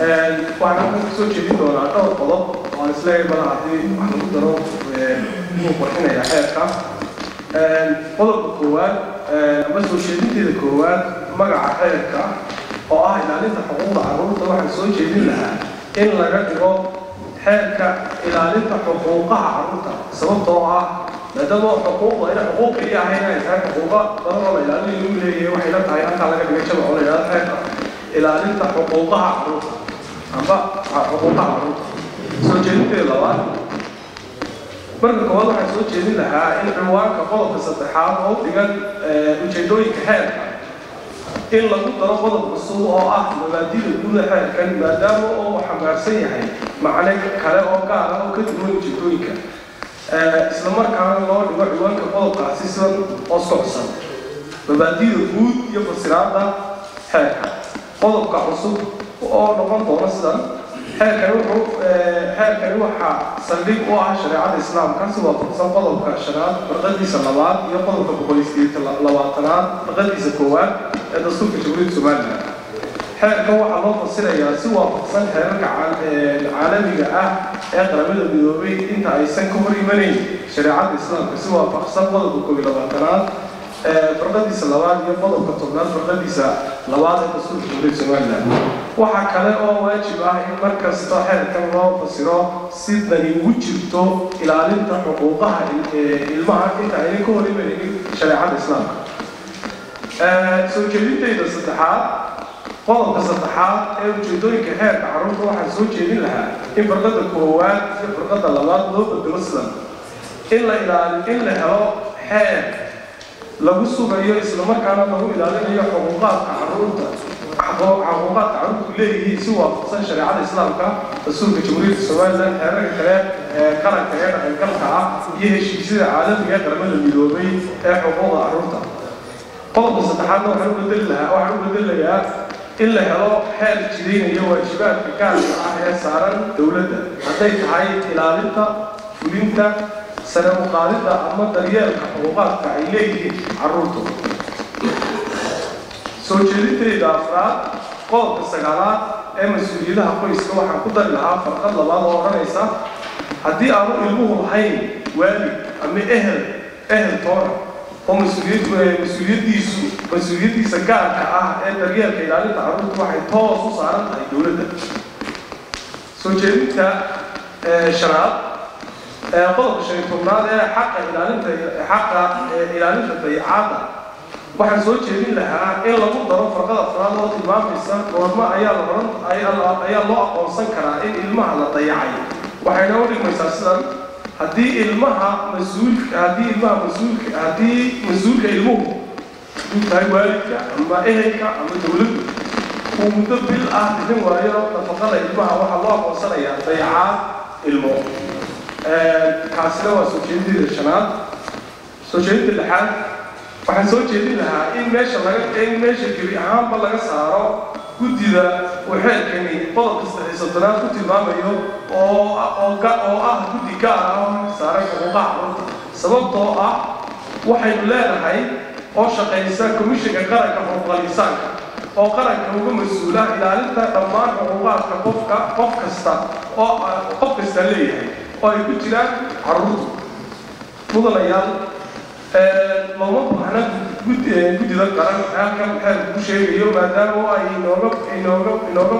waxaan ka soo jeedin doonaa dhowr qodob oo aan isleeyahay bal haddii wax lagu daro inuu qurxinaya xeerka qodobka koowaad ama soo jeedinteeda koowaad magaca xeerka oo ah ilaalinta xuquuqda carruurta waxaan soo jeedin lahaa in laga dhigo xeerka ilaalinta xuquuqaha carruurta sababtoo ah maadaama xuquuqda ina xuquuq keliya ahayn ay tahay xuquuqa badan oo la ilaalin lagu leeyahay waxay la tahay halkaa laga dhigay jamac oo la yidhahdo xeerka ilaalinta xuquuqaha carruurta amba xuquuqaha carruurta soo jeedinteeda labaad marka koowaad waxaan soo jeedin lahaa in cinwaanka qodobka saddexaad oo dhigan ujeedooyinka xeerka in lagu daro qodob cusub oo ah mabaadida guuda xeerkan maadaama oo xambaarsan yahay macne kale oo gaar ah oo ka duwan ujeedooyinka islamarkaana loo dhigo ciwaanka qodobkaasi sidan oo socsan mabaadida guud iyo fasiraada xeerka qodobka cusub oo noqon doona sidan xeerkani wuxuu xeerkani waxaa saldhig u ah shareecada islaamka si waafaqsan qodobka shanaad farqadiisa labaad iyo qodobka boqol iyo sideetan labaatanaad farqadiisa koowaad ee dastuurka jamhuuriyadda somalilan xeerkan waxaa loo fasirayaa si waafaqsan xeerarka caalamiga ah ee qaramada midoobay inta aysan ka hor imanayn shareecada islaamka si waafaqsan qodobka koob iyo labaatanaad farqadiisa labaad iyo qodobka tobnaad farqadiisa labaad ee dastuurka jamhuuriyadda somalilan waxaa kale oo waajib ah in mar kasta xeerkan loo fasiro si dani ugu jirto ilaalinta xuquuqaha ilmaha inta aynan ka hor imanaynin shareecada islaamka soo jeedintayda saddexaad qodobka saddexaad ee ujeedooyinka xeerka carruurta waxaan soo jeedin lahaa in farqada koowaad iyo farqada labaad loo bedelo sidan in la ilaali in la helo xeer lagu sugayo islamarkaana lagu ilaalinayo xuquuqaadka carruurta xuquuqaadka carruurtu leeyihiin si waafaqsan shareecada islaamka dastuurka jamhuuriyadda somalilan xeerarka kale ee qaranka ee dhaqangalka ah iyo heshiisyada caalamiga ee qaramada midoobay ee xuquuqda carruurta qodobka saddexaadna waxaan u bedeli lahaa waxaan u bedelayaa in la helo xeer jidaynaya waajibaadka gaarka ah ee saaran dowladda hadday tahay ilaalinta fulinta sare u qaadidda ama daryeelka xuquuqaadka ay leeyihiin carruurtu soo jeedintayda afraad qodobka sagaalaad ee mas-uuliyadaha qoyska waxaan ku dari lahaa farqad labaad oo odhanaysa haddii aanu ilmuhu lahayn waalid ama ehel ehel toona oo mas-uuliyaddiisu mas-uuliyaddiisa gaarka ah ee daryeelka ilaalinta carruurta waxay toos u saaran tahay dowladda soo jeedinta shanaad qodobka shan iyo tobnaad ee xaqa ilaalinta xaqa ilaalinta dayacaadda waxaan soo jeedin lahaa in lagu daro farqada afraad oo tilmaamaysa goormo ayaa la oran ayaa loo aqoonsan karaa in ilmaha la dayacay waxayna u dhigmaysaa sidan haddii ilmaha mas-uulka haddii ilmaha mas-uulka haddii mas-uulka ilmuhu uu tahay waalidka ama ehelka ama dowladdu uu muddo bil ah bixin waayo nafaqada ilmaha waxaa loo aqoonsanayaa dayacaad ilmo kaasina waa soo jeedinteeda shanaad soo jeedinta lixaad waxaan soo jeedin lahaa in meesha laga in meesha gebi ahaanba laga saaro guddida uu xeerkani qodobka saddex soddonaad ku tilmaamayo oo oo oo ah guddi gaar ah oo saaray xuquuqaha carruurta sababtoo ah waxaynu leenahay oo shaqaysa komishinka qaranka xuquuqal insaanka oo qaranka uga mas-uula ilaalinta dhammaan xuquuqaadka qofka qof kasta oo qof kasta leeyahay oo ay ku jiraan carruurtu mudanayaal looma baahna guddida qaran halkan xeerku ku sheegayo maadaama ay inooga inooga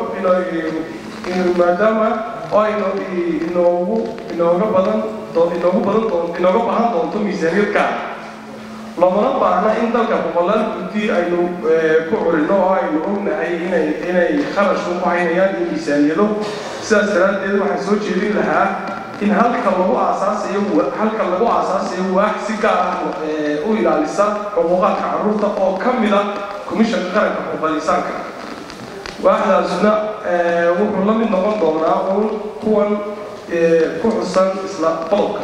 inooga maadaama oo inoogu inooga badan inoogu badan doon inooga baahan doonto miisaaniyad gaar loomana baahna in dalka boqolaal guddi aynu ku curino oo aynu ognahay inay inay kharash ku haynayaan iyo miisaaniyado sidaas daraaddeed waxaan soo jeedin lahaa in halka lagu aasaasayo halka lagu aasaasayo waax si gaar ah u ilaalisa xuquuqaadka carruurta oo ka mid ah komishanka qaranka xuquuqal insaanka waaxdaasuna wuxuu la mid noqon doonaa uun kuwan ku xusan isla qodobkan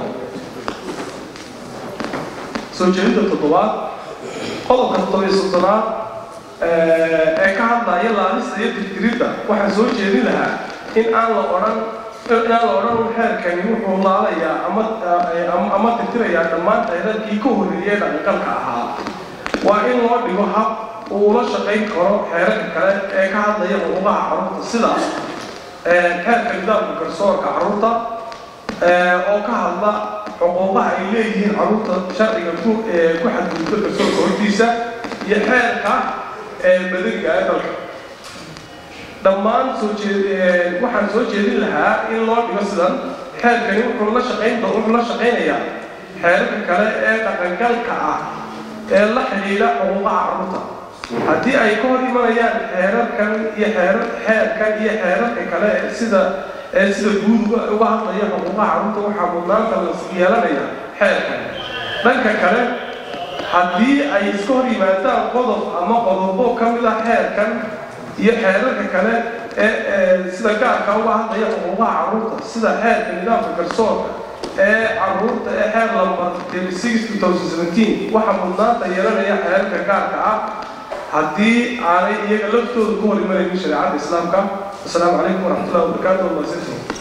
soo jeedinta toddobaad qodobka toddobiyo soddonaad ee ka hadlaya laalista iyo tirtiridda waxaan soo jeedin lahaa in aan la odhan inaan la odhan xeerkani wuxuu laalayaa ama ama tirtirayaa dhammaan xeerarkii ka horreeyay dhaqanqalka ahaa waa in loo dhigo hab uu ula shaqayn karo xeerarka kale ee ka hadlaya xuquuqaha carruurta sida xeerka nidaamka garsoorka carruurta oo ka hadla xuquuqaha ay leeyihiin carruurta sharciga ku ku xadgudubka garsoorka hortiisa iyo xeerka madaniga ee dalka dhammaan soo jeed waxaan soo jeedin lahaa in loo dhigo sidan xeerkani wuxuu la shaqayn wuxuu la shaqaynayaa xeerarka kale ee dhaqangalka ah ee la xidhiidha xuquuqaha carruurta haddii ay ka hor imanayaan xeerarkan iyo xeerar xeerkan iyo xeerarka kale sida ee sida guud uga hadlaya xuquuqaha carruurta waxaa mudnaanta la yeelanaya xeerkan dhanka kale haddii ay iska hor yimaadaan qodob ama qodobo ka mid ah xeerkan iyo xeerarka kale ee sida gaarka uga hadlaya xuquuqaha carruurta sida xeerka nidaamka garsoorka ee carruurta ee xeer lambar waxaa mudnaanta yeelanaya xeerarka gaarka ah haddii aanay iyaga laftooda ku hor imanaynin shareecada islaamka asalaamu calaykum waraxmatullahi wabarakaatu